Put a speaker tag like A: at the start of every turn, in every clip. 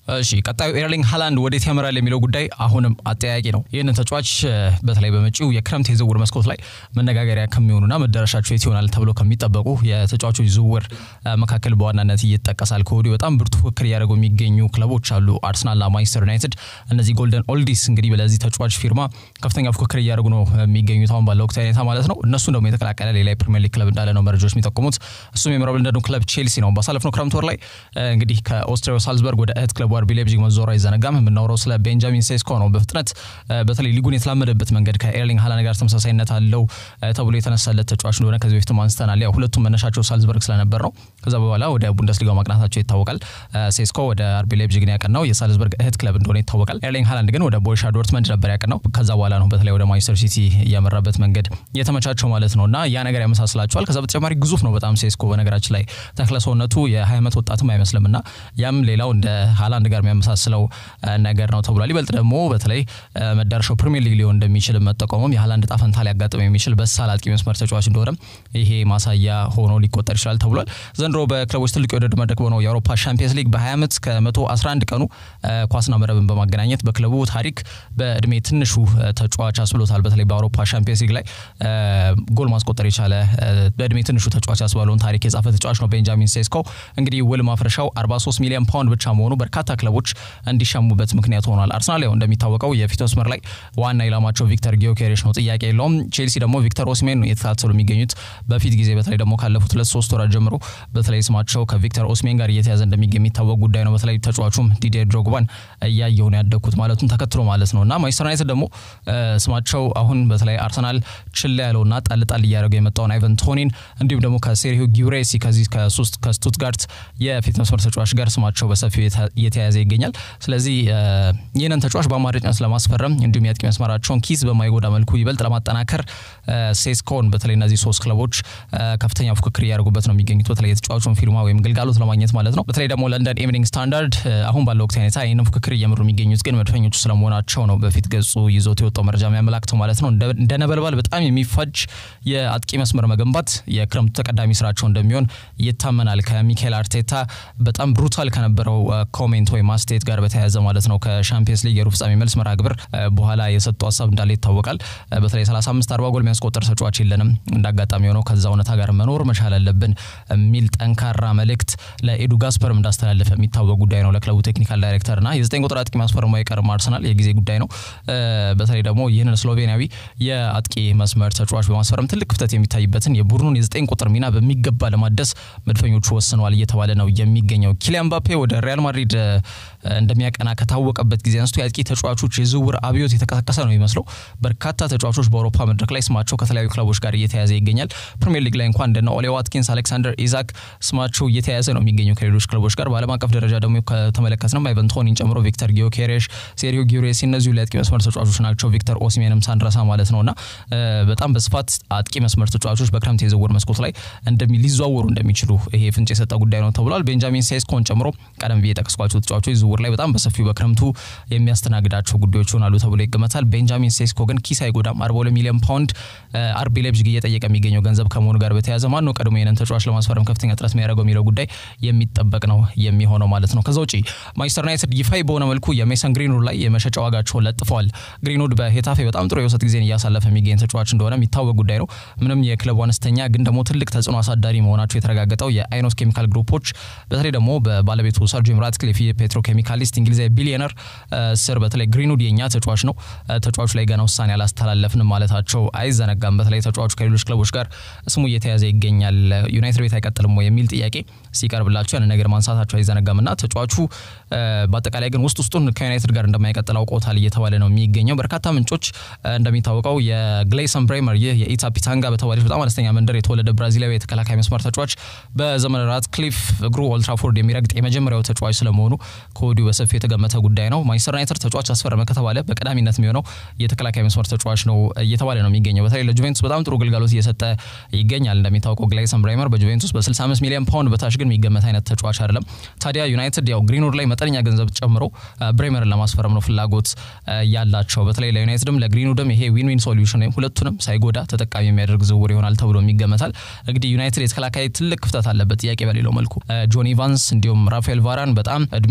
A: እሺ ቀጣዩ ኤርሊንግ ሃላንድ ወዴት ያመራል የሚለው ጉዳይ አሁንም አጠያቂ ነው። ይህንን ተጫዋች በተለይ በመጪው የክረምት የዝውውር መስኮት ላይ መነጋገሪያ ከሚሆኑና መዳረሻቸው የት ይሆናል ተብሎ ከሚጠበቁ የተጫዋቾች ዝውውር መካከል በዋናነት ይጠቀሳል። ከወዲሁ በጣም ብርቱ ፉክክር እያደረጉ የሚገኙ ክለቦች አሉ፣ አርሰናልና ማንቸስተር ዩናይትድ። እነዚህ ጎልደን ኦልዲስ እንግዲህ ለዚህ ተጫዋች ፊርማ ከፍተኛ ፉክክር እያደረጉ ነው የሚገኙት አሁን ባለው ወቅታዊ ሁኔታ ማለት ነው። እነሱን ደግሞ የተቀላቀለ ሌላ የፕሪሚየር ሊግ ክለብ እንዳለ ነው መረጃዎች የሚጠቁሙት። እሱም የምዕራብ ለንደኑ ክለብ ቼልሲ ነው። ባሳለፍነው ክረምት ወር ላይ እንግዲህ ከኦስትሪያው ሳልዝበርግ ወደ እህት ክለቡ አርቢ ላይፕዚግ መዞሩ አይዘነጋም። የምናወራው ስለ ቤንጃሚን ሴስኮ ነው። በፍጥነት በተለይ ሊጉን የተላመደበት መንገድ ከኤርሊንግ ሃላንድ ጋር ተመሳሳይነት አለው ተብሎ የተነሳለት ተጫዋች እንደሆነ ከዚህ በፊትም አንስተናል። ያው ሁለቱም መነሻቸው ሳልዝበርግ ስለነበር ነው። ከዛ በኋላ ወደ ቡንደስሊጋው ማቅናታቸው ይታወቃል። ሴስኮ ወደ አርቢ ላይፕዚግ ነው ያቀናው፣ የሳልዝበርግ እህት ክለብ እንደሆነ ይታወቃል። ኤርሊንግ ሃላንድ ግን ወደ ቦሩሲያ ዶርትመንድ ነበር ያቀናው። ከዛ በኋላ ነው በተለይ ወደ ማንቸስተር ሲቲ እያመራበት መንገድ የተመቻቸው ማለት ነው እና ያ ነገር ያመሳስላቸዋል። ከዛ በተጨማሪ ግዙፍ ነው በጣም ሴስኮ በነገራችን ላይ ተክለ ሰውነቱ የ20 ዓመት ወጣትም አይመስልም እና ያም ሌላው እንደ ሃላንድ ጋር የሚያመሳስለው ነገር ነው ተብሏል። ይበልጥ ደግሞ በተለይ መዳረሻው ፕሪሚየር ሊግ ሊሆን እንደሚችል መጠቆሙም የሃላንድ ዕጣ ፈንታ ሊያጋጥም የሚችል በሳል አጥቂ መስመር ተጫዋች እንደሆነም ይሄ ማሳያ ሆኖ ሊቆጠር ይችላል ተብሏል። ዘንድሮ በክለቦች ትልቅ የውድድር መድረክ በሆነው የአውሮፓ ሻምፒየንስ ሊግ በ20 ዓመት ከ111 ቀኑ ኳስና መረብን በማገናኘት በክለቡ ታሪክ በእድሜ ትንሹ ተጫዋች አስብሎታል። በተለይ በአውሮፓ ሻምፒየንስ ሊግ ላይ ጎል ማስቆጠር የቻለ በእድሜ ትንሹ ተጫዋች ያስባለውን ታሪክ የጻፈ ተጫዋች ነው ቤንጃሚን ሴስኮ። እንግዲህ ውል ማፍረሻው 43 ሚሊዮን ፓውንድ ብቻ መሆኑ በርካታ ክለቦች እንዲሸሙበት ምክንያት ሆኗል። አርሰናል ያው እንደሚታወቀው የፊት መስመር ላይ ዋና ኢላማቸው ቪክተር ጊዮኬሬሽ ነው፣ ጥያቄ የለውም። ቼልሲ ደግሞ ቪክተር ኦስሜን ነው የተከታተሉ የሚገኙት በፊት ጊዜ በተለይ ደግሞ ካለፉት ሁለት ሶስት ወራት ጀምሮ በተለይ ስማቸው ከቪክተር ኦስሜን ጋር እየተያዘ እንደሚገኝ የሚታወቅ ጉዳይ ነው። በተለይ ተጫዋቹም ዲዲዬ ድሮግባን እያየሁ ነው ያደግኩት ማለቱን ተከትሎ ማለት ነው እና ማንቸስተር ዩናይትድ ደግሞ ስማቸው አሁን በተለይ አርሰናል ችላ ያለውና ጣል ጣል እያደረገ የመጣውን አይቨን ቶኒን እንዲሁም ደግሞ ከሴርሂዮ ጊዩሬሲ ከዚህ ከስቱትጋርት የፊት መስመር ተጫዋች ጋር ስማቸው በሰፊው እየተያያዘ ይገኛል። ስለዚህ ይህንን ተጫዋች በአማራጭነት ለማስፈረም እንዲሁም የአጥቂ መስመራቸውን ኪስ በማይጎዳ መልኩ ይበልጥ ለማጠናከር ሴስኮን በተለይ እነዚህ ሶስት ክለቦች ከፍተኛ ፉክክር እያደረጉበት ነው የሚገኙት በተለይ የተጫዋቹን ፊርማ ወይም ግልጋሎት ለማግኘት ማለት ነው። በተለይ ደግሞ ለንደን ኢቭኒንግ ስታንዳርድ አሁን ባለው ወቅት ሁኔታ ይህንን ፉክክር እየመሩ የሚገኙት ግን መድፈኞቹ ስለመሆናቸው ነው በፊት ገጹ ይዞት የወጣው መረጃ የሚያመላክተው ማለት ነው። እንደ ነበልባል በጣም የሚፋጅ የአጥቂ መስመር መገንባት የክረምቱ ተቀዳሚ ስራቸው እንደሚሆን ይታመናል። ከሚካኤል አርቴታ በጣም ብሩታል ከነበረው ኮሜንት ወይም አስተያየት ጋር በተያያዘ ማለት ነው ከሻምፒየንስ ሊግ የሩብ ፍጻሜ መልስ መርሃ ግብር በኋላ የሰጡ ሀሳብ እንዳለ ይታወቃል። በተለይ 35 40 ጎል የሚያስቆጠር ተጫዋች የለንም፣ እንዳጋጣሚ ሆነው ከዛ እውነታ ጋር መኖር መቻል አለብን የሚል ጠንካራ መልእክት ለኤዱ ጋስፐርም እንዳስተላለፈ የሚታወቅ ጉዳይ ነው። ለክለቡ ቴክኒካል ዳይሬክተር እና የዘጠኝ ቁጥር አጥቂ ማስፈረሙ አይቀርም አርሰናል የጊዜ ጉዳይ ነው። በተለይ ደግሞ ይህንን ስሎቬኒያዊ የአጥቂ መስመር ተጫዋች በማስፈረም ትልቅ ክፍተት የሚታይበትን የቡድኑን የዘጠኝ ቁጥር ሚና በሚገባ ለማደስ መድፈኞቹ ወስነዋል እየተባለ ነው የሚገኘው። ኪሊያን ምባፔ ወደ ሪያል ማድሪድ እንደሚያቀና ከታወቀበት ጊዜ አንስቶ የአጥቂ ተጫዋቾች የዝውውር አብዮት የተቀሰቀሰ ነው የሚመስለው። በርካታ ተጫዋቾች በአውሮፓ መድረክ ላይ ስማቸው ከተለያዩ ክለቦች ጋር እየተያዘ ይገኛል። ፕሪሚየር ሊግ ላይ እንኳን እንደነ ኦሌ ዋትኪንስ፣ አሌክሳንደር ኢዛክ ስማቸው እየተያዘ ነው የሚገኘው ከሌሎች ክለቦች ጋር። በዓለም አቀፍ ደረጃ ደግሞ ከተመለከትነው አይቨን ቶኒን ጨምሮ ቪክተር ጊዮኬሬሽ፣ ሴርሂዮ ጊዩሬሲ እነዚሁ ለአጥቂ መስመር ተጫዋቾች ናቸው። ቪክተር ኦሲሜንም ሳንረሳ ማለት ነውና በጣም በስፋት አጥቂ መስመር ተጫዋቾች በክረምት የዝውውር መስኮት ላይ ሊዘዋወሩ እንደሚችሉ ይሄ ፍንጭ የሰጠ ጉዳይ ነው ተብሏል። ቤንጃሚን ሴስኮን ጨምሮ ቀደም ብዬ የጠቀስኳቸው ተጫዋቾች ዝውውር ላይ በጣም በሰፊው በክረምቱ የሚያስተናግዳቸው ጉዳዮች ይሆናሉ ተብሎ ይገመታል። ቤንጃሚን ሴስኮ ግን ኪስ አይጎዳም። 42 ሚሊዮን ፓውንድ አርቢ ላይፕዚግ እየጠየቀ የሚገኘው ገንዘብ ከመሆኑ ጋር በተያያዘ ማን ነው ቀድሞ ይህንን ተጫዋች ለማስፈረም ከፍተኛ ጥረት የሚያደርገው የሚለው ጉዳይ የሚጠበቅ ነው የሚሆነው ማለት ነው። ከዛ ውጪ ማንቸስተር ዩናይትድ ይፋዊ በሆነ መልኩ የሜሰን ግሪንውድ ላይ የመሸጫ ዋጋቸውን ለጥፈዋል። ግሪንውድ በሄታፌ በጣም ጥሩ የውሰት ጊዜን እያሳለፈ የሚገኝ ተጫዋች እንደሆነ የሚታወቅ ጉዳይ ነው። ምንም የክለቡ አነስተኛ ግን ደግሞ ትልቅ ተጽዕኖ አሳዳሪ መሆናቸው የተረጋገጠው የአይኖስ ኬሚካል ግሩፖች በተለይ ደግሞ በባለቤቱ ሰር ጂም ራትክሊፍ የፔትሮ ኬሚካሊስት እንግሊዛዊ ቢሊዮነር ስር በተለይ ግሪንውድ የኛ ተጫዋች ነው፣ ተጫዋቹ ላይ ገና ውሳኔ አላስተላለፍንም ማለታቸው አይዘነጋም። በተለይ ተጫዋቹ ከሌሎች ክለቦች ጋር ስሙ እየተያዘ ይገኛል፣ ዩናይትድ ቤት አይቀጥልም ወይ የሚል ጥያቄ ሲቀርብላቸው ያን ነገር ማንሳታቸው አይዘነጋም እና ተጫዋቹ በአጠቃላይ ግን ውስጥ ውስጡን ከዩናይትድ ጋር እንደማይቀጥል አውቆታል እየተባለ ነው የሚገኘው። በርካታ ምንጮች እንደሚታወቀው የግሌሰን ብሬመር ይህ የኢታፒታንጋ በተባለች በጣም አነስተኛ መንደር የተወለደ ብራዚላዊ የተከላካይ መስመር ተጫዋች በዘመነ ራትክሊፍ እግሩ ኦልትራፎርድ የሚረግጥ የመጀመሪያው ተጫዋች ስለመሆኑ ከወዲሁ በሰፊው የተገመተ ጉዳይ ነው። ማንቸስተር ዩናይትድ ተጫዋች አስፈረመ ከተባለ በቀዳሚነት የሚሆነው የተከላካይ መስመር ተጫዋች ነው እየተባለ ነው የሚገኘው። በተለይ ለጁቬንቱስ በጣም ጥሩ ግልጋሎት እየሰጠ ይገኛል። እንደሚታወቀው ግሌሰን ብሬመር በጁቬንቱስ በ65 ሚሊዮን ፓውንድ በታች ግን የሚገመት አይነት ተጫዋች አይደለም። ታዲያ ዩናይትድ ያው ግሪንውድ ላይ መጠነኛ ገንዘብ ጨምሮ ብሬመርን ለማስፈረም ነው ፍላጎት ያላቸው። በተለይ ለዩናይትድም ለግሪንውድም ይሄ ዊን ዊን ሶሉሽን ወይም ሁለቱንም ሳይጎዳ ተጠቃሚ የሚያደርግ ዝውውር ይሆናል ተብሎ ይገመታል። እንግዲህ ዩናይትድ የተከላካይ ትልቅ ክፍተት አለበት፣ ጥያቄ በሌለው መልኩ ጆን ኢቫንስ እንዲሁም ራፋኤል ቫራን በጣም እድሜ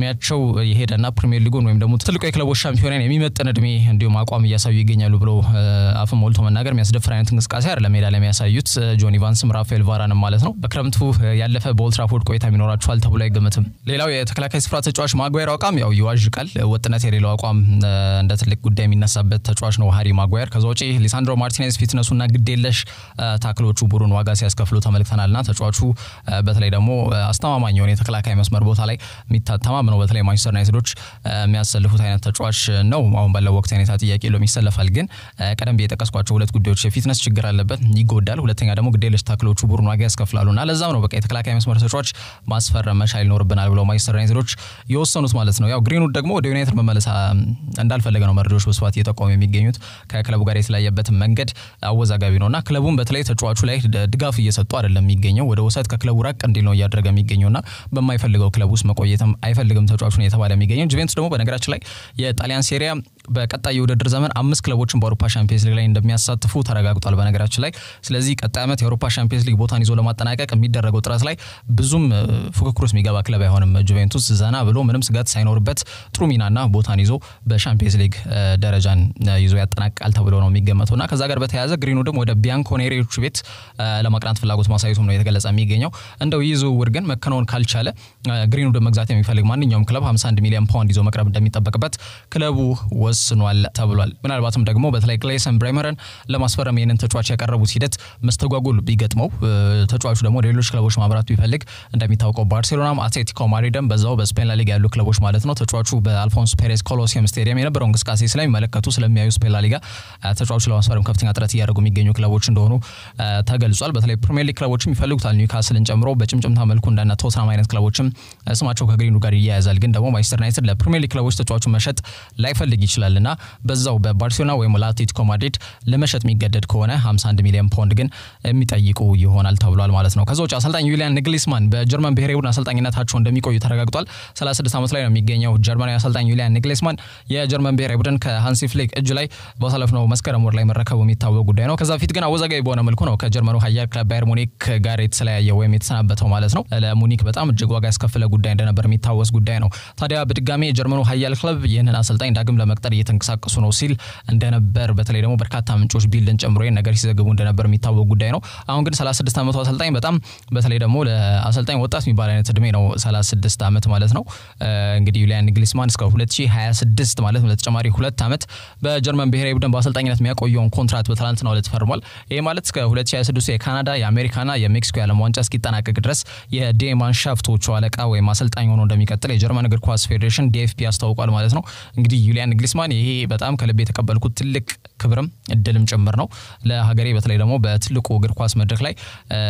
A: እድሜያቸው የሄደና ፕሪሚየር ሊጉን ወይም ደግሞ ትልቁ የክለቦች ሻምፒዮናን የሚመጥን እድሜ እንዲሁም አቋም እያሳዩ ይገኛሉ ብሎ አፍን ሞልቶ መናገር የሚያስደፍር አይነት እንቅስቃሴ አይደለም ሜዳ ላይ የሚያሳዩት ጆን ኢቫንስም ራፋኤል ቫራንም ማለት ነው። በክረምቱ ያለፈ በኦልትራፎርድ ቆይታ የሚኖራቸዋል ተብሎ አይገመትም። ሌላው የተከላካይ ስፍራ ተጫዋች ማጓየር አቋም ያው ይዋዥቃል። ወጥነት የሌለው አቋም እንደ ትልቅ ጉዳይ የሚነሳበት ተጫዋች ነው ሃሪ ማጓየር። ከዛ ውጪ ሊሳንድሮ ማርቲኔዝ ፊትነሱና ግዴለሽ ታክሎቹ ቡድን ዋጋ ሲያስከፍሉ ተመልክተናልና ተጫዋቹ በተለይ ደግሞ አስተማማኝ የሆነ የተከላካይ መስመር ቦታ ላይ የሚታተማምነው በተለይ ማንቸስተር ዩናይትዶች የሚያሰልፉት አይነት ተጫዋች ነው። አሁን ባለው ወቅት ሁኔታ ጥያቄ የለውም ይሰለፋል። ግን ቀደም ብዬ የጠቀስኳቸው ሁለት ጉዳዮች የፊትነስ ችግር አለበት፣ ይጎዳል። ሁለተኛ ደግሞ ግዴለሽ ታክሎቹ ቡድን ዋጋ ያስከፍላሉ እና ለዛም ነው በቃ የተከላካይ መስመር ተጫዋች ማስፈረም መቻል ይኖርብናል ብለው ማንቸስተር ዩናይትዶች የወሰኑት ማለት ነው። ያው ግሪንውድ ደግሞ ወደ ዩናይትድ መመለስ እንዳልፈለገ ነው መረጃዎች በስፋት እየጠቆሙ የሚገኙት። ከክለቡ ጋር የተለያየበት መንገድ አወዛጋቢ ነው እና ክለቡም በተለይ ተጫዋቹ ላይ ድጋፍ እየሰጡ አይደለም የሚገኘው ወደ ውሰት ከክለቡ ራቅ እንዲል ነው እያደረገ የሚገኘው እና በማይፈልገው ክለብ ውስጥ መቆየትም አይፈልግም ተጫዋቹን የተባለ የሚገኘው። ጁቬንቱስ ደግሞ በነገራችን ላይ የጣሊያን ሴሪያ በቀጣይ የውድድር ዘመን አምስት ክለቦችን በአውሮፓ ሻምፒየንስ ሊግ ላይ እንደሚያሳትፉ ተረጋግጧል። በነገራችን ላይ ስለዚህ ቀጣይ ዓመት የአውሮፓ ሻምፒየንስ ሊግ ቦታን ይዞ ለማጠናቀቅ የሚደረገው ጥረት ላይ ብዙም ፉክክር ውስጥ የሚገባ ክለብ አይሆንም። ጁቬንቱስ ዘና ብሎ ምንም ስጋት ሳይኖርበት ጥሩ ሚናና ቦታን ይዞ በሻምፒየንስ ሊግ ደረጃን ይዞ ያጠናቅቃል ተብሎ ነው የሚገመተው እና ከዛ ጋር በተያያዘ ግሪንውድም ወደ ቢያንኮኔሪዎቹ ቤት ለማቅናት ፍላጎት ማሳየቱም ነው የተገለጸ የሚገኘው። እንደው ይህ ዝውውር ግን መከናወን ካልቻለ ግሪንውድን መግዛት የሚፈልግ ማንኛውም ክለብ 51 ሚሊዮን ፓውንድ ይዞ መቅረብ እንደሚጠበቅበት ክለቡ ወስኗል ተብሏል። ምናልባትም ደግሞ በተለይ ግሌሰን ብሬመርን ለማስፈረም ይህንን ተጫዋች ያቀረቡት ሂደት መስተጓጎል ቢገጥመው ተጫዋቹ ደግሞ ሌሎች ክለቦች ማብራት ቢፈልግ እንደሚታወቀው ባርሴሎናም አትሌቲኮ ማድሪድም በዛው በስፔን ላሊጋ ያሉ ክለቦች ማለት ነው ተጫዋቹ በአልፎንስ ፔሬዝ ኮሎሲየም ስቴዲየም የነበረው እንቅስቃሴ ስለሚመለከቱ ስለሚያዩ ስፔን ላሊጋ ተጫዋቹ ለማስፈረም ከፍተኛ ጥረት እያደረጉ የሚገኙ ክለቦች እንደሆኑ ተገልጿል። በተለይ ፕሪሚየር ሊግ ክለቦችም ይፈልጉታል። ኒውካስልን ጨምሮ በጭምጭምታ መልኩ እንደነ ቶትናም አይነት ክለቦችም ስማቸው ከግሪንውድ ጋር ይያያዛል። ግን ደግሞ ማንቸስተር ዩናይትድ ለፕሪሚየር ሊግ ክለቦች ተጫዋቹን መሸጥ ላይፈልግ ይችላል እና በዛው በባርሴሎና ወይም ለአትሌቲኮ ማድሪድ ለመሸጥ የሚገደድ ከሆነ 51 ሚሊዮን ፓውንድ ግን የሚጠይቁ ይሆናል ተብሏል ማለት ነው። ከዛ ውጭ አሰልጣኝ ዩሊያን ንግሊስማን በጀርመን ብሔራዊ ቡድን አሰልጣኝነታቸው እንደሚቆዩ ተረጋግጧል። 36 ዓመት ላይ ነው የሚገኘው ጀርመናዊ አሰልጣኝ ዩሊያን ንግሊስማን የጀርመን ብሔራዊ ቡድን ከሃንሲ ፍሊክ እጅ ላይ ባሳለፍነው መስከረም ወር ላይ መረከቡ የሚታወቅ ጉዳይ ነው። ከዛ በፊት ግን አወዛጋቢ በሆነ መልኩ ነው ከጀርመኑ ኃያል ክለብ ባየር ሙኒክ ጋር የተለያየ ወይም የተሰናበተው ማለት ነው። ለሙኒክ በጣም እጅግ ዋጋ ያስከፍለ ጉዳይ እንደነበር የሚታወስ ጉዳይ ነው። ታዲያ በድጋሚ የጀርመኑ ኃያል ክለብ ይህንን አሰልጣኝ ዳግም ለመቅጠር እየተንቀሳቀሱ ነው ሲል እንደነበር በተለይ ደግሞ በርካታ ምንጮች ቢልድን ጨምሮ ይህን ነገር ሲዘግቡ እንደነበር የሚታወቅ ጉዳይ ነው። አሁን ግን 36 ዓመቱ አሰልጣኝ በጣም በተለይ ደግሞ ለአሰልጣኝ ወጣት የሚባል አይነት እድሜ ነው 36 ዓመት ማለት ነው። እንግዲህ ዩሊያን ንግሊስማን እስከ 2026 ማለት ለተጨማሪ ሁለት ዓመት በጀርመን ብሔራዊ ቡድን በአሰልጣኝነት የሚያቆየውን ኮንትራት በትላንትናው ዕለት ፈርሟል። ይህ ማለት እስከ 2026 የካናዳ የአሜሪካና የሜክሲኮ የዓለም ዋንጫ እስኪጠናቀቅ ድረስ የዴማንሻፍቶቹ አለቃ ወይም አሰልጣኝ ሆኖ እንደሚቀጥል የጀርመን እግር ኳስ ፌዴሬሽን ዲኤፍፒ አስታውቋል ማለት ነው። እንግዲህ ዩሊያን ንግሊስማን ይሄ በጣም ከልብ የተቀበልኩት ትልቅ ክብርም እድልም ጭምር ነው ለሀገሬ በተለይ ደግሞ በትልቁ እግር ኳስ መድረክ ላይ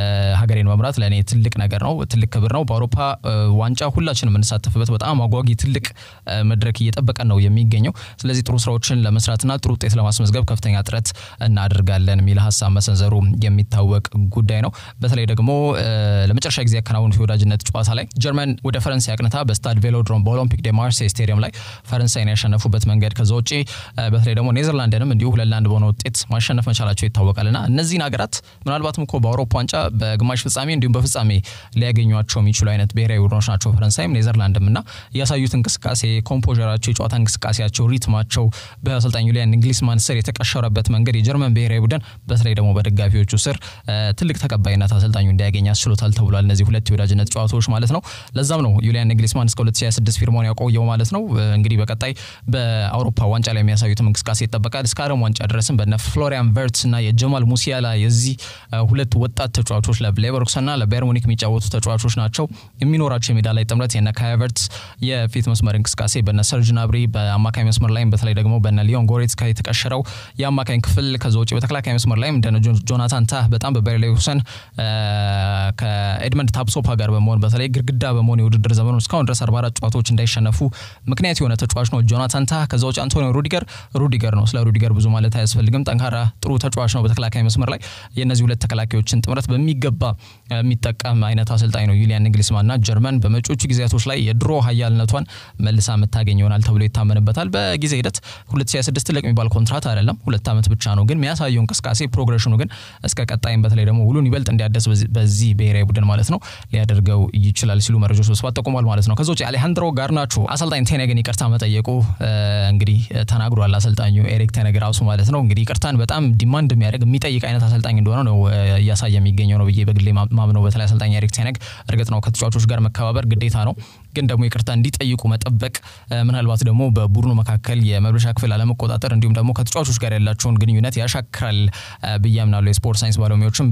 A: ሀገሬን መምራት ለእኔ ትልቅ ነገር ነው፣ ትልቅ ክብር ነው። በአውሮፓ ዋንጫ ሁላችን የምንሳተፍበት በጣም አጓጊ ትልቅ መድረክ እየጠበቀን ነው የሚገኘው። ስለዚህ ጥሩ ስራዎችን ለመስራትና ጥሩ ውጤት ለማስመዝገብ ከፍተኛ ጥረት እናደርጋለን የሚል ሀሳብ መሰንዘሩ የሚታወቅ ጉዳይ ነው። በተለይ ደግሞ ለመጨረሻ ጊዜ ያከናወኑት የወዳጅነት ጨዋታ ላይ ጀርመን ወደ ፈረንሳይ አቅንታ በስታድ ቬሎድሮም በኦሎምፒክ ደ ማርሴይ ስቴዲየም ላይ ፈረንሳይን ያሸነፉበት መንገድ ከዛ ውጭ በተለይ ደግሞ ኔዘርላንድንም እንዲሁ ሁለት ለአንድ በሆነ ውጤት ማሸነፍ መቻላቸው ይታወቃልና እነዚህን ሀገራት ምናልባትም እኮ በአውሮፓ ዋንጫ በግማሽ ፍጻሜ እንዲሁም በፍጻሜ ሊያገኟቸው የሚችሉ አይነት ብሔራዊ ቡድኖች ናቸው ፈረንሳይም ኔዘርላንድም እና ያሳዩት እንቅስቃሴ ኮምፖዘራቸው፣ የጨዋታ እንቅስቃሴያቸው፣ ሪትማቸው በአሰልጣኝ ዩሊያን ንግሊስማን ስር የተቀሸረበት መንገድ የጀርመን ብሔራዊ ቡድን በተለይ ደግሞ በደጋፊዎቹ ስር ትልቅ ተቀባይነት አሰልጣኙ እንዲያገኝ ያስችሎታል ተብሏል። እነዚህ ሁለት የወዳጅነት ጨዋታዎች ማለት ነው። ለዛም ነው ዩሊያን ንግሊስማን እስከ 2026 ፊርማውን ያቆየው ማለት ነው። እንግዲህ በቀጣይ በአውሮፓ ዋንጫ ላይ የሚያሳዩትም እንቅስቃሴ ይጠበቃል። እስከ ዓለም ዋንጫ ድረስም በነ ፍሎሪያን ቨርትስ እና የጀማል ሙሲያላ የዚህ ሁለት ወጣት ተጫዋቾች ለሌቨርኩሰን እና ለባየር ሙኒክ የሚጫወቱ ተጫዋቾች ናቸው። የሚኖራቸው የሜዳ ላይ ጥምረት የነ ካይ ሃቨርትዝ የፊት መስመር እንቅስቃሴ በነ ሰርጅ ናብሪ በአማካኝ መስመር ላይም በተለይ ደግሞ በነ ሊዮን ጎሬትስካ የተቀሸረው የአማካኝ ክፍል ከዛ ውጭ በተከላካይ መስመር ላይም እንደነ ጆናታን ታህ በጣም በባየር ሌቨርኩሰን ከኤድመንድ ታፕሶፓ ጋር በመሆን በተለይ ግድግዳ በመሆን የውድድር ዘመኑ እስካሁን ድረስ 44 ጨዋታዎች እንዳይሸነፉ ምክንያት የሆነ ተጫዋች ነው ጆናታን ታህ። ከዛ ውጭ ተጫዋች አንቶኒዮ ሩዲገር ሩዲገር ነው። ስለ ሩዲገር ብዙ ማለት አያስፈልግም። ጠንካራ ጥሩ ተጫዋች ነው። በተከላካይ መስመር ላይ የእነዚህ ሁለት ተከላካዮችን ጥምረት በሚገባ የሚጠቀም አይነት አሰልጣኝ ነው ዩሊያን ንግሊስማን እና ጀርመን በመጪዎቹ ጊዜያቶች ላይ የድሮ ሀያልነቷን መልሳ የምታገኝ ይሆናል ተብሎ ይታመንበታል። በጊዜ ሂደት 2026 ትልቅ የሚባል ኮንትራት አይደለም፣ ሁለት ዓመት ብቻ ነው። ግን የሚያሳየው እንቅስቃሴ ፕሮግሬሽኑ ግን እስከ ቀጣይም በተለይ ደግሞ ውሉን ይበልጥ እንዲያደስ በዚህ ብሔራዊ ቡድን ማለት ነው ሊያደርገው ይችላል ሲሉ መረጃዎች በስፋት ጠቁሟል ማለት ነው። ከዛ ውጭ አሌሃንድሮ ጋርናቾ አሰልጣኝ ቴነግን ይቅርታ መጠየቁ እንግዲህ ተናግሯል። አሰልጣኙ ኤሪክ ቴነግ ራሱ ማለት ነው እንግዲህ ይቅርታን በጣም ዲማንድ የሚያደርግ የሚጠይቅ አይነት አሰልጣኝ እንደሆነ ነው እያሳየ የሚገኘው ነው ብዬ በግሌ ማምነው። በተለይ አሰልጣኝ ኤሪክ ቴነግ እርግጥ ነው ከተጫዋቾች ጋር መከባበር ግዴታ ነው ግን ደግሞ ይቅርታ እንዲጠይቁ መጠበቅ ምናልባት ደግሞ በቡድኑ መካከል የመልበሻ ክፍል አለመቆጣጠር እንዲሁም ደግሞ ከተጫዋቾች ጋር ያላቸውን ግንኙነት ያሻክራል ብዬ አምናለሁ። የስፖርት ሳይንስ ባለሙያዎችም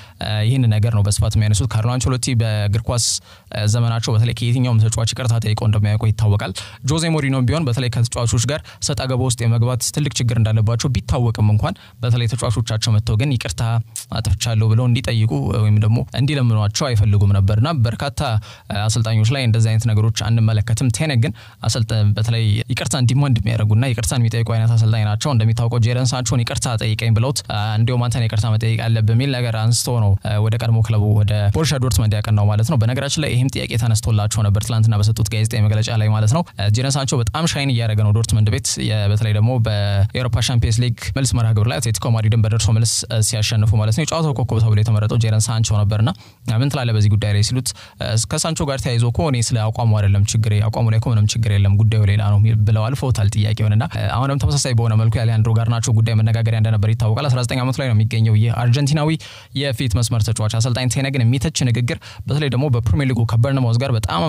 A: ይህን ነገር ነው በስፋት የሚያነሱት። ካርሎ አንቸሎቲ በእግር ኳስ ዘመናቸው በተለይ ከየትኛውም ተጫዋች ይቅርታ ጠይቀው እንደማያውቁ ይታወቃል። ጆዜ ሞሪኖ ቢሆን በተለይ ከተጫዋቾች ጋር ሰጣ ገባ ውስጥ የመግባት ትልቅ ችግር እንዳለባቸው ቢታወቅም እንኳን በተለይ ተጫዋቾቻቸው መጥተው ግን ይቅርታ አጥፍቻለሁ ብለው እንዲጠይቁ ወይም ደግሞ እንዲለምኗቸው አይፈልጉም ነበርና በርካታ አሰልጣኞች ላይ እንደዚህ አይነት ነገሮች አንመለከትም። ቴነግ ግን በተለይ ይቅርታ እንዲማንድ የሚያደርጉና ይቅርታን የሚጠይቁ አይነት አሰልጣኝ ናቸው። እንደሚታወቀው ጄረን ሳንቾን ይቅርታ ጠይቀኝ ብለውት እንዲሁም አንተን ይቅርታ መጠየቅ አለ በሚል ነገር አንስቶ ነው ወደ ቀድሞ ክለቡ ወደ ቦሩሲያ ዶርትመንድ ያቀናው ማለት ነው። በነገራችን ላይ ይህም ጥያቄ ተነስቶላቸው ነበር ትላንትና በሰጡት ጋዜጣዊ መግለጫ ላይ ማለት ነው። ጄረን ሳንቾ በጣም ሻይን እያደረገ ነው ዶርትመንድ ቤት በተለይ ደግሞ በኤሮፓ ሻምፒየንስ ሊግ መልስ መርሃ ግብር ላይ አትሌቲኮ ማድሪድን በደርሶ መልስ ሲያሸንፉ ማለት ነው የጨዋታው ኮከብ ተብሎ የተመረጠው ጄረን ሳንቾ ነበርና ምን ትላለህ በዚህ ጉዳይ ላይ ሲሉት ከሳንቾ ጋር ተያይዞ እኮ እኔ ስለ አቋሙ አይደለም ችግር አቋሙ ላይ እኮ ምንም ችግር የለም ጉዳዩ ሌላ ነው ብለው አልፈውታል ጥያቄውንና አሁንም ተመሳሳይ በሆነ መልኩ የአሌሃንድሮ ጋርናቾ ጉዳይ መነጋገሪያ እንደነበር ይታወቃል። 19 ዓመቱ ላይ ነው የሚገኘው ይህ አርጀንቲናዊ የፊት መስመር ተጫዋች አሰልጣኝ ቴነግን የሚተች ንግግር በተለይ ደግሞ በፕሪሚየር ሊጉ ከበርንማውዝ ጋር በጣም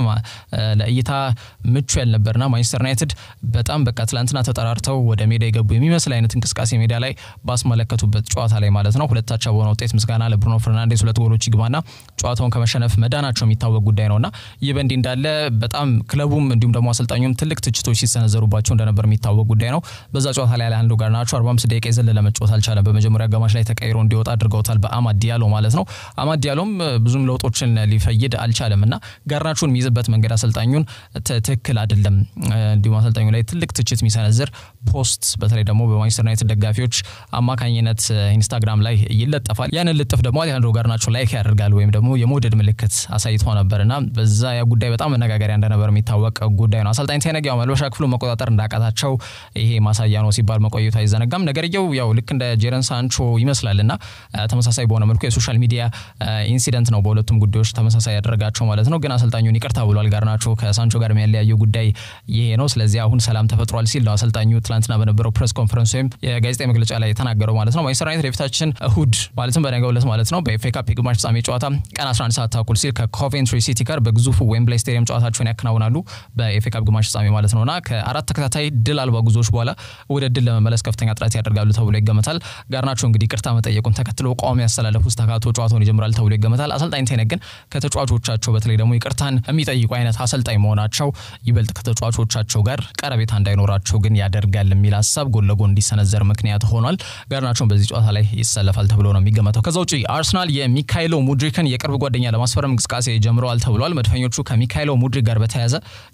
A: ለእይታ ምቹ ያልነበርና ማንቸስተር ዩናይትድ በጣም በቃ ትላንትና ተጠራርተው ወደ ሜዳ የገቡ የሚመስል አይነት እንቅስቃሴ ሜዳ ላይ ባስመለከቱበት ጨዋታ ላይ ማለት ነው ሁለታቻ በሆነ ውጤት ምስጋና ለብሩኖ ፈርናንዴስ ሁለት ጎሎች ይግባና ጨዋታውን ከመሸነፍ መዳናቸው የሚታወቅ ጉዳይ ነውና ይህ በእንዲህ እንዳለ በጣም ክለቡም እንዲሁም ደግሞ አሰልጣኙም ትልቅ ትችቶች ሲሰነዘሩባቸው እንደነበር የሚታወቅ ጉዳይ ነው። በዛ ጨዋታ ላይ አሌሃንድሮ ጋርናቾ 45 ደቂቃ የዘለለ መጫወት አልቻለም። በመጀመሪያ አጋማሽ ላይ ተቀይሮ እንዲወጣ አድርገውታል በአማድ ዲያሎ ማለት ነው። አማድ ዲያሎም ብዙም ለውጦችን ሊፈይድ አልቻለም እና ጋርናቾን የሚይዝበት መንገድ አሰልጣኙን ትክክል አይደለም። እንዲሁም አሰልጣኙ ላይ ትልቅ ትችት የሚሰነዝር ፖስት በተለይ ደግሞ በማንቸስተር ዩናይትድ ደጋፊዎች አማካኝነት ኢንስታግራም ላይ ይለጠፋል። ያንን ልጥፍ ደግሞ አሌሃንድሮ ጋርናቾ ላይክ ያደርጋል ወይም ደግሞ የመውደድ ምልክት አሳይቶ ነበር እና በዛ ያ ጉዳይ በጣም መነጋገሪያ እንደነበር የሚታወቅ ጉዳይ ነው። አሰልጣኝ ቴነግ ያው መልበሻ ክፍሉ መቆጣጠር እንዳቃታቸው ይሄ ማሳያ ነው ሲባል መቆየቱ አይዘነጋም። ነገርየው ያው ልክ እንደ ጄረን ሳንቾ ይመስላል እና ተመሳሳይ በሆነ መልኩ የሶሻል ሚዲያ ኢንሲደንት ነው በሁለቱም ጉዳዮች ተመሳሳይ ያደረጋቸው ማለት ነው። ግን አሰልጣኙን ይቅርታ ብሏል። ጋርናቾ ከሳንቾ ጋር የሚያለያየው ጉዳይ ይሄ ነው። ስለዚህ አሁን ሰላም ተፈጥሯል ሲል ነው አሰልጣኙ ትላንትና በነበረው ፕሬስ ኮንፈረንስ ወይም የጋዜጣዊ መግለጫ ላይ የተናገረው ማለት ነው። ማንቸስተር ዩናይትድ የፊታችን እሁድ ማለትም በነገው ዕለት ማለት ነው በኤፍ ኤ ካፕ የግማሽ ፍጻሜ ጨዋታ ቀን 11 ሰዓት ተኩል ሲል ከኮቬንትሪ ሲቲ ጋር በግዙፉ ዌምብላይ ስቴዲየም ጨዋታቸውን ያከናውናሉ በኤፍ ኤ ካፕ ግማሽ ፍጻሜ ማለት ነውና ከአራት ተከታታይ ድል አልባ ጉዞዎች በኋላ ወደ ድል ለመመለስ ከፍተኛ ጥረት ያደርጋሉ ተብሎ ይገመታል። ጋርናቾ እንግዲህ ይቅርታ መጠየቁን ተከትሎ ቋሚ ያስተላለፉ ተካቶ ጨዋታውን ይጀምራል ተብሎ ይገመታል። አሰልጣኝ ቴነግ ግን ከተጫዋቾቻቸው በተለይ ደግሞ ይቅርታን የሚጠይቁ አይነት አሰልጣኝ መሆናቸው ይበልጥ ከተጫዋቾቻቸው ጋር ቀረቤታ እንዳይኖራቸው ግን ያደርጋል የሚል ሀሳብ ጎን ለጎን እንዲሰነዘር ምክንያት ሆኗል። ጋርናቾን በዚህ ጨዋታ ላይ ይሰለፋል ተብሎ ነው የሚገመተው። ከዛ ውጭ አርሰናል የሚካይሎ ሙድሪክን የቅርብ ጓደኛ ለማስፈረም እንቅስቃሴ ጀምረዋል ተብሏል። መድፈኞቹ ከሚካይሎ ሙድሪክ ጋር በተያያዘ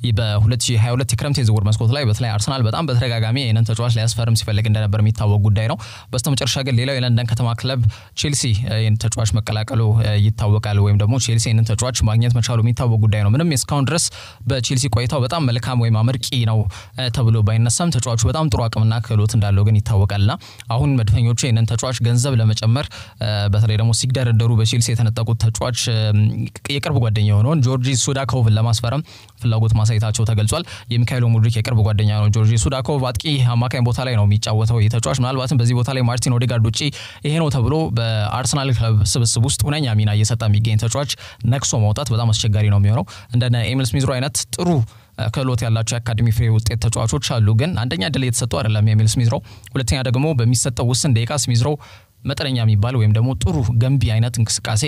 A: በ2022 የክረምት የዝውውር መስኮት ላይ በተለይ አርሰናል በጣም በተደጋጋሚ ይህንን ተጫዋች ሊያስፈርም ሲፈልግ እንደነበር የሚታወቅ ጉዳይ ነው። በስተመጨረሻ ግን ሌላው የለንደን ከተማ ክለብ ቼልሲ ይህን ተጫዋች መቀላቀሉ ይታወቃል። ወይም ደግሞ ቼልሲ ይህንን ተጫዋች ማግኘት መቻሉ የሚታወቅ ጉዳይ ነው። ምንም እስካሁን ድረስ በቼልሲ ቆይታው በጣም መልካም ወይም አመርቂ ነው ተብሎ ባይነሳም ተጫዋቹ በጣም ጥሩ አቅምና ክህሎት እንዳለው ግን ይታወቃልና አሁን መድፈኞቹ ይህንን ተጫዋች ገንዘብ ለመጨመር በተለይ ደግሞ ሲግደረደሩ በቼልሲ የተነጠቁት ተጫዋች የቅርብ ጓደኛ የሆነውን ጆርጂ ሱዳኮቭን ለማስፈረም ፍላጎት ማሳየታቸው ተገልጿል። የሚካኤሎ ሙድሪክ የቅርብ ጓደኛ ነው ጆርጂ ሱዳኮቭ። አጥቂ አማካኝ ቦታ ላይ ነው የሚጫወተው ይህ ተጫዋች። ምናልባትም በዚህ ቦታ ላይ ማርቲን ኦዴጋርድ ውጪ ይሄ ነው ተብሎ በአርሰናል ክለብ ስብስብ ውስጥ ሁነኛ ሚና እየሰጠ የሚገኝ ተጫዋች ነቅሶ ማውጣት በጣም አስቸጋሪ ነው የሚሆነው። እንደነ ኤሚል ስሚዝሮ አይነት ጥሩ ክህሎት ያላቸው የአካዴሚ ፍሬ ውጤት ተጫዋቾች አሉ። ግን አንደኛ ድል እየተሰጡ አይደለም የሚል ስሚዝሮ፣ ሁለተኛ ደግሞ በሚሰጠው ውስን ደቂቃ ስሚዝሮ መጠነኛ የሚባል ወይም ደግሞ ጥሩ ገንቢ አይነት እንቅስቃሴ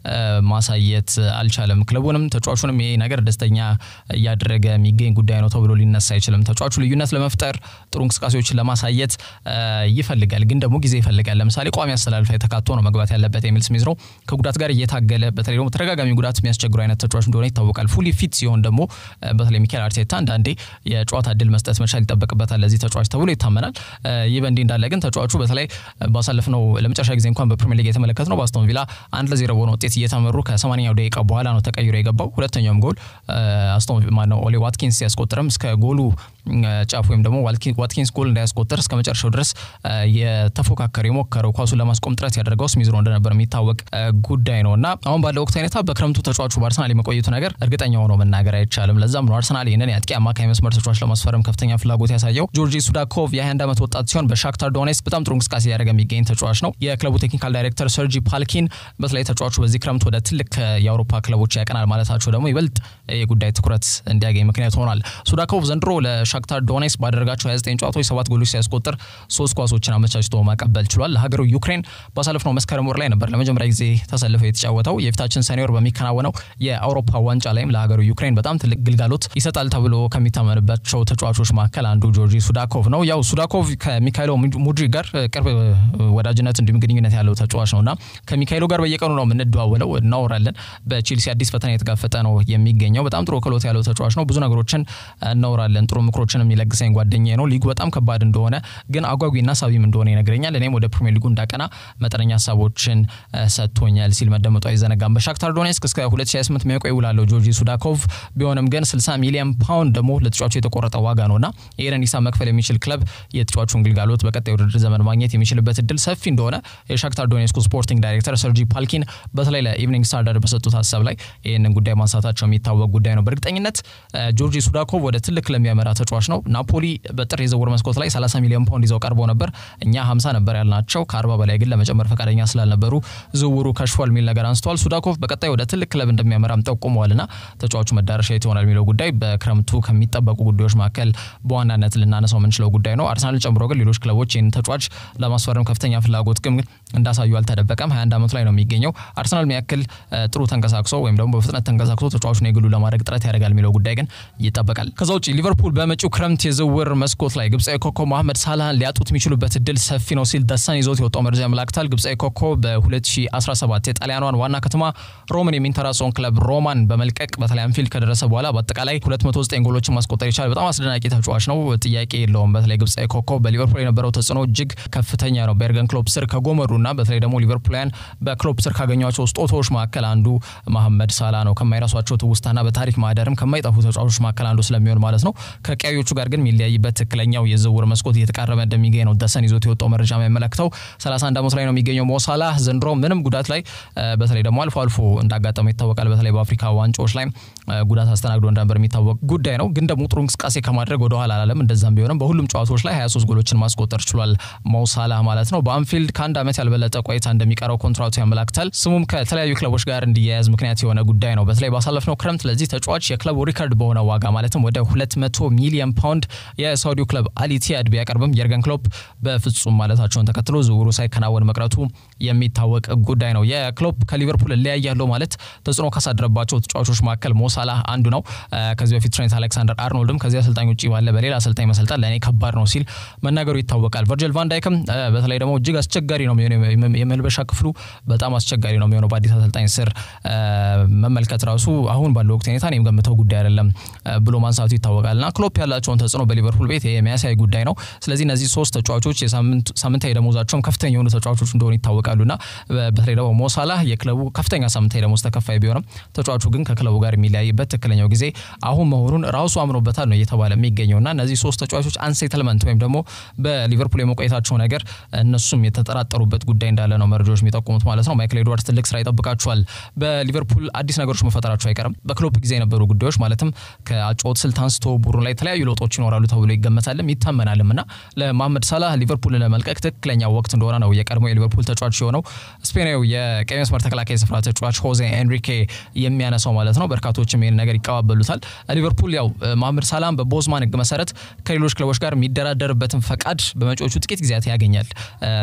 A: ማሳየት አልቻለም። ክለቡንም ተጫዋቹንም ይሄ ነገር ደስተኛ እያደረገ የሚገኝ ጉዳይ ነው ተብሎ ሊነሳ አይችልም። ተጫዋቹ ልዩነት ለመፍጠር ጥሩ እንቅስቃሴዎችን ለማሳየት ይፈልጋል፣ ግን ደግሞ ጊዜ ይፈልጋል። ለምሳሌ ቋሚ አስተላልፍ ተካቶ ነው መግባት ያለበት የሚል ስሜት ነው። ከጉዳት ጋር እየታገለ በተለይ ደግሞ ተደጋጋሚ ጉዳት የሚያስቸግሩ አይነት ተጫዋች እንደሆነ ይታወቃል። ፉሊ ፊት ሲሆን ደግሞ በተለይ ሚካኤል አርቴታ አንዳንዴ የጨዋታ እድል መስጠት መቻል ይጠበቅበታል ለዚህ ተጫዋች ተብሎ ይታመናል። ይህ በእንዲህ እንዳለ ግን ተጫዋቹ በተለይ ባሳለፍነው ለመጨረሻ ጊዜ እንኳን በፕሪሚየር ሊግ የተመለከት ነው በአስቶን ቪላ አንድ ለዜሮ በሆነ ውጤት እየተመሩ ከሰማንያኛው ደቂቃ በኋላ ነው ተቀይሮ የገባው። ሁለተኛውም ጎል አስቶን ማነው ኦሌ ዋትኪንስ ሲያስቆጥርም እስከ ጎሉ ጫፍ ወይም ደግሞ ዋትኪንስ ጎል እንዳያስቆጥር እስከ መጨረሻው ድረስ የተፎካከረ የሞከረው ኳሱን ለማስቆም ጥረት ያደርገው ስሚዝሮ እንደነበር የሚታወቅ ጉዳይ ነው እና አሁን ባለው ወቅት ሁኔታ በክረምቱ ተጫዋቹ በአርሰናል የመቆየቱ ነገር እርግጠኛ ሆኖ መናገር አይቻልም። ለዛም ነው አርሰናል ይህንን የአጥቂ አማካይ መስመር ተጫዋች ለማስፈረም ከፍተኛ ፍላጎት ያሳየው። ጆርጂ ሱዳኮቭ የ21 ዓመት ወጣት ሲሆን በሻክታር ዶኔስክ በጣም ጥሩ እንቅስቃሴ ያደረገ የሚገኝ ተጫዋች ነው። የክለቡ ቴክኒካል ዳይሬክተር ሰርጂ ፓልኪን በተለይ ተጫዋቹ በዚህ ክረምት ወደ ትልቅ የአውሮፓ ክለቦች ያቀናል ማለታቸው ደግሞ ይበልጥ የጉዳይ ትኩረት እንዲያገኝ ምክንያት ሆኗል። ሱዳኮቭ ዘንድሮ ለሻክታር ዶኔስክ ባደረጋቸው 29 ጨዋታዎች ሰባት ጎሎች ሲያስቆጥር ሶስት ኳሶችን አመቻችቶ ማቀበል ችሏል። ለሀገሩ ዩክሬን ባሳለፍነው መስከረም ወር ላይ ነበር ለመጀመሪያ ጊዜ ተሰልፈው የተጫወተው። የፊታችን ሰኔ ወር በሚከናወነው የአውሮፓ ዋንጫ ላይም ለሀገሩ ዩክሬን በጣም ትልቅ ግልጋሎት ይሰጣል ተብሎ ከሚታመንባቸው ተጫዋቾች መካከል አንዱ ጆርጂ ሱዳኮቭ ነው። ያው ሱዳኮቭ ከሚካይሎ ሙድሪክ ጋር ቅርብ ወዳጅነት እንዲሁም ግንኙነት ያለው ተጫዋች ነውና ከሚካይሎ ጋር በየቀኑ ነው የምንደዋወለው፣ እናወራለን። በቼልሲ አዲስ ፈተና የተጋፈጠ ነው የሚገኘው። በጣም ጥሩ ክህሎት ያለው ተጫዋች ነው። ብዙ ነገሮችን እናወራለን። ጥሩ ምክሮችን የሚለግሰኝ ጓደኛዬ ነው። ሊጉ በጣም ከባድ እንደሆነ ግን አጓጊና ሳቢም እንደሆነ ይነግረኛል። እኔም ወደ ፕሪሚየር ሊጉ እንዳቀና መጠነኛ ሀሳቦችን ሰጥቶኛል ሲል መደመጡ አይዘነጋም። በሻክታር ዶኔስክ እስከ 2028 የሚያውቀው ይውላለው ጆርጂ ሱዳኮቭ ቢሆንም ግን 60 ሚሊዮን ፓውንድ ደግሞ ለተጫዋቹ የተቆረጠ ዋጋ ነውና ይህንን ሂሳብ መክፈል የሚችል ክለብ የተጫዋቹን ግልጋሎት በቀጣይ ውድድር ዘመን ማግኘት የሚችልበት እድል ሰፊ እንደሆነ የሻክታር ዶኔስኩ ስፖርቲንግ ዳይሬክተር ሰርጂ ፓልኪን በተለይ ለኢቭኒንግ ስታንዳርድ በሰጡት ሀሳብ ላይ ይህንን ጉዳይ ማንሳታቸው የሚታወቅ ጉዳይ ነው። በእርግጠኝነት ጆርጂ ሱዳኮቭ ወደ ትልቅ ክለብ የሚያመራ ተጫዋች ነው። ናፖሊ በጥር የዝውውር መስኮት ላይ 30 ሚሊዮን ፓውንድ ይዘው ቀርበው ነበር። እኛ 50 ነበር ያልናቸው ከ40 በላይ ግን ለመጨመር ፈቃደኛ ስላልነበሩ ዝውውሩ ከሽፏል የሚል ነገር አንስተዋል። ሱዳኮቭ በቀጣይ ወደ ትልቅ ክለብ እንደሚያመራም ጠቁመዋልና ተጫዋቹ መዳረሻ የት ይሆናል የሚለው ጉዳይ በክረምቱ ከሚጠበቁ ጉዳዮች መካከል በዋናነት ልናነሳው የምንችለው ጉዳይ ነው። አርሰናልን ጨምሮ ግን ሌሎች ክለቦች ይህን ተጫዋች ለማስፈረም ከፍተኛ ፍላጎት ግን እንዳሳዩ አልተደበቀም። 21 ዓመቱ ላይ ነው የሚገኘው። አርሰናል የሚያክል ጥሩ ተንቀሳቅሶ ወይም ደግሞ በፍጥነት ተንቀሳቅሶ ተጫዋቹን የግሉ ለማድረግ ጥረት ያደርጋል የሚለው ጉዳይ ግን ይጠበቃል። ከዛ ውጭ ሊቨርፑል በመጪው ክረምት የዝውውር መስኮት ላይ ግብፃዊ ኮከብ መሐመድ ሳላህን ሊያጡት የሚችሉበት እድል ሰፊ ነው ሲል ደሳን ይዞት የወጣው መረጃ ያመላክታል። ግብፃዊ ኮከብ በ2017 የጣሊያኗን ዋና ከተማ ሮምን የሚንተራሰውን ክለብ ሮማን በመልቀቅ በተለይ አንፊልድ ከደረሰ በኋላ በአጠቃላይ 209 ጎሎችን ማስቆጠር ይቻላል። በጣም አስደናቂ ተጫዋች ነው፣ ጥያቄ የለውም። በተለይ ግብፃዊ ኮከብ በሊቨርፑል የነበረው ተጽዕኖ እጅግ ከፍተኛ ነው። በኤርገን ክሎፕ ስር ከጎመሩና በተለይ ደግሞ ሊቨርፑላውያን በክሎፕ ስር ካገኟቸው ስጦታዎች መካከል አንዱ መሐመድ ሳላ ነው። ከማይረሷቸው ትውስታና በታሪክ ማህደርም ከማይጠፉ ተጫዋቾች መካከል አንዱ ስለሚሆን ማለት ነው። ከቀዮቹ ጋር ግን የሚለያይበት ትክክለኛው የዝውውር መስኮት እየተቃረበ እንደሚገኝ ነው ደሰን ይዞት የወጣው መረጃ የሚያመለክተው። 31 ዓመቱ ላይ ነው የሚገኘው ሞሳላ ዘንድሮ ምንም ጉዳት ላይ በተለይ ደግሞ አልፎ አልፎ እንዳጋጠመው ይታወቃል። በተለይ በአፍሪካ ዋንጫዎች ላይ ጉዳት አስተናግዶ እንደነበር የሚታወቅ ጉዳይ ነው። ግን ደግሞ ጥሩ እንቅስቃሴ ከማድረግ ወደኋላ አላለም። እንደዛም ቢሆንም በሁሉም ጨዋታዎች ላይ 23 ጎሎችን ማስቆጠር ችሏል ሞሳላ ማለት ነው። በአንፊልድ ከአንድ ዓመት ያልበለጠ ቆይታ እንደሚቀረው ኮንትራቱ ያመላክታል። ስሙም ከተለያዩ ክለቦች ጋር እንዲያያዝ ምክንያት የሆነ ጉዳይ ነው። በተለይ ባሳለፍነው ክረምት ለዚህ ተጫዋች የክለቡ ሪከርድ በሆነ ዋጋ ማለትም ወደ 200 ሚሊዮን ፓውንድ የሳውዲው ክለብ አልኢቲያድ ቢያቀርብም የርገን ክሎፕ በፍጹም ማለታቸውን ተከትሎ ዝውውሩ ሳይከናወን መቅረቱ የሚታወቅ ጉዳይ ነው። የክሎፕ ከሊቨርፑል እለያያለሁ ማለት ተጽዕኖ ካሳደረባቸው ተጫዋቾች መካከል ሞሳላህ አንዱ ነው። ከዚህ በፊት ትሬንት አሌክሳንደር አርኖልድም ከዚህ አሰልጣኝ ውጭ ባለ በሌላ አሰልጣኝ መሰልጠን ለእኔ ከባድ ነው ሲል መናገሩ ይታወቃል። ቨርጅል ቫንዳይክም በተለይ ደግሞ እጅግ አስቸጋሪ ነው የሚሆነው የመልበሻ ክፍሉ በጣም አስቸጋሪ ነው የሚሆነው በአዲስ አሰልጣኝ ስር መመልከት ራሱ አሁን ባለው ወቅት ሁኔታ እኔም ገምተው ጉዳይ አይደለም ብሎ ማንሳቱ ይታወቃል። እና ክሎፕ ያላቸውን ተጽዕኖ በሊቨርፑል ቤት የሚያሳይ ጉዳይ ነው። ስለዚህ እነዚህ ሶስት ተጫዋቾች ሳምንታዊ ደሞዛቸውም ከፍተኛ የሆኑ ተጫዋቾች እንደሆኑ ይታወቃሉና በተለይ ደግሞ ሞሳላህ የክለቡ ከፍተኛ ሳምንታዊ ደሞዝ ተከፋይ ቢሆንም ተጫዋቹ ግን ከክለቡ ጋር የሚለያይበት ትክክለኛው ጊዜ አሁን መሆኑን ራሱ አምኖበታል ነው እየተባለ የሚገኘው እና እነዚህ ሶስት ተጫዋቾች አንሴትልመንት ወይም ደግሞ በሊቨርፑል የመቆየታቸው ነገር እነሱም የተጠራጠሩበት ጉዳይ እንዳለ ነው መረጃዎች የሚጠቁሙት ማለት ነው። ማይክል ኤድዋርድስ ትልቅ ስራ ይጠብቃቸዋል። በሊቨርፑል አዲስ ነገሮች መፈጠራቸው አይቀርም። በክሎፕ ጊዜ የነበሩ ጉዳዮች ማለትም ከአጨዋወት ስልት አንስቶ ቡድኑ ላይ የተለያዩ ለውጦች ይኖራሉ ተብሎ ይገመታልም ይታመናልም እና ለመሐመድ ሳላህ ሊቨርፑልን ለመልቀቅ ትክክለኛ ወቅት እንደሆነ ነው የቀድሞ የሊቨርፑል ተጫዋች የሆነው ስፔናዊ የቀይ መስመር ተከላካይ ስፍራ ተጫዋች ሆዜ ኤንሪኬ የሚያነሳው ማለት ነው። በርካቶችም ይህን ነገር ይቀባበሉታል። ሊቨርፑል ያው መሐመድ ሳላህን በቦዝማን ሕግ መሰረት ከሌሎች ክለቦች ጋር የሚደራደርበትን ፈቃድ በመጪዎቹ ጥቂት ጊዜያት ያገኛል። ለሊቨርፑል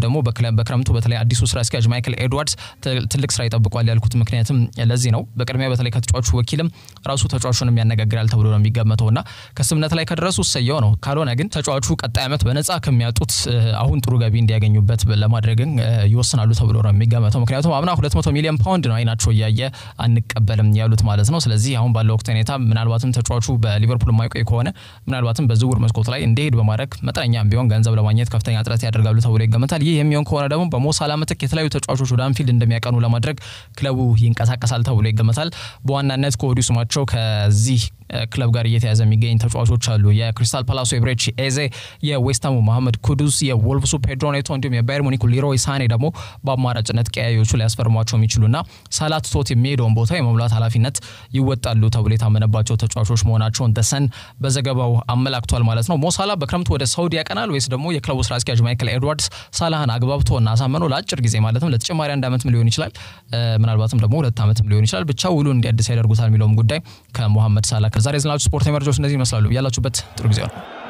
A: ደግሞ በክረምቱ በተለይ አዲሱ ስራ አስኪያጅ ማይክል ኤድዋርድስ ትልቅ ስራ ይጠብቋል ያልኩት ምክንያትም ለዚህ ነው። በቅድሚያ በተለይ ከተጫዋቹ ወኪልም ራሱ ተጫዋቹንም ያነጋግራል ተብሎ ነው የሚገመተው እና ከስምነት ላይ ከደረሱ ሰየው ነው። ካልሆነ ግን ተጫዋቹ ቀጣይ ዓመት በነፃ ከሚያጡት አሁን ጥሩ ገቢ እንዲያገኙበት ለማድረግን ይወስናሉ ተብሎ ነው የሚገመተው። ምክንያቱም አምና 200 ሚሊዮን ፓውንድ ነው አይናቸው እያየ አንቀበልም ያሉት ማለት ነው። ስለዚህ አሁን ባለው ወቅት ሁኔታ ምናልባትም ተጫዋቹ በሊቨርፑል የማይቆይ ከሆነ ምናልባትም በዝውውር መስኮት ላይ እንዲሄድ በማድረግ መጠነኛም ቢሆን ገንዘብ ለማግኘት ከፍተኛ ጥረት ያደርጋሉ ተብሎ ይገመታል። ይህ የሚሆን ከሆነ ደግሞ በሞሳላ ምትክ የተለያዩ ተጫዋቾች ወደ አንፊልድ እንደሚያቀኑ ለማድረግ ክለቡ ይንቀሳቀሳል ተብሎ ይገመታል። በዋናነት ከወዲሁ ስማቸው ከዚህ ክለብ ጋር እየተያዘ የሚገኝ ተጫዋቾች አሉ። የክሪስታል ፓላሱ የብሬች ኤዜ፣ የዌስትሃሙ መሐመድ ኩዱስ፣ የወልቭሱ ፔድሮ ኔቶ እንዲሁም የባየር ሙኒኩ ሊሮይ ሳኔ ደግሞ በአማራጭነት ቀያዮቹ ሊያስፈርሟቸው የሚችሉና ሳላ ትቶት የሚሄደውን ቦታ የመሙላት ኃላፊነት ይወጣሉ ተብሎ የታመነባቸው ተጫዋቾች መሆናቸውን ደሰን በዘገባው አመላክቷል ማለት ነው። ሞሳላ በክረምቱ ወደ ሳውዲ ያቀናል ወይስ ደግሞ የክለቡ ስራ አስኪያጅ ማይክል ኤድዋርድስ ሳላህን አግባብቶ እና አሳመኖ ለአጭር ጊዜ ማለትም ለተጨማሪ አንድ ዓመትም ሊሆን ይችላል፣ ምናልባትም ደግሞ ሁለት ዓመትም ሊሆን ይችላል፣ ብቻ ውሉ እንዲያድስ ያደርጉታል የሚለውም ጉዳይ ከሞሐመድ ሳላ ከዛሬ ዝናችሁ ስፖርታዊ መረጃዎች እነዚህ ይመስላሉ። ያላችሁበት ጥሩ ጊዜ ነው።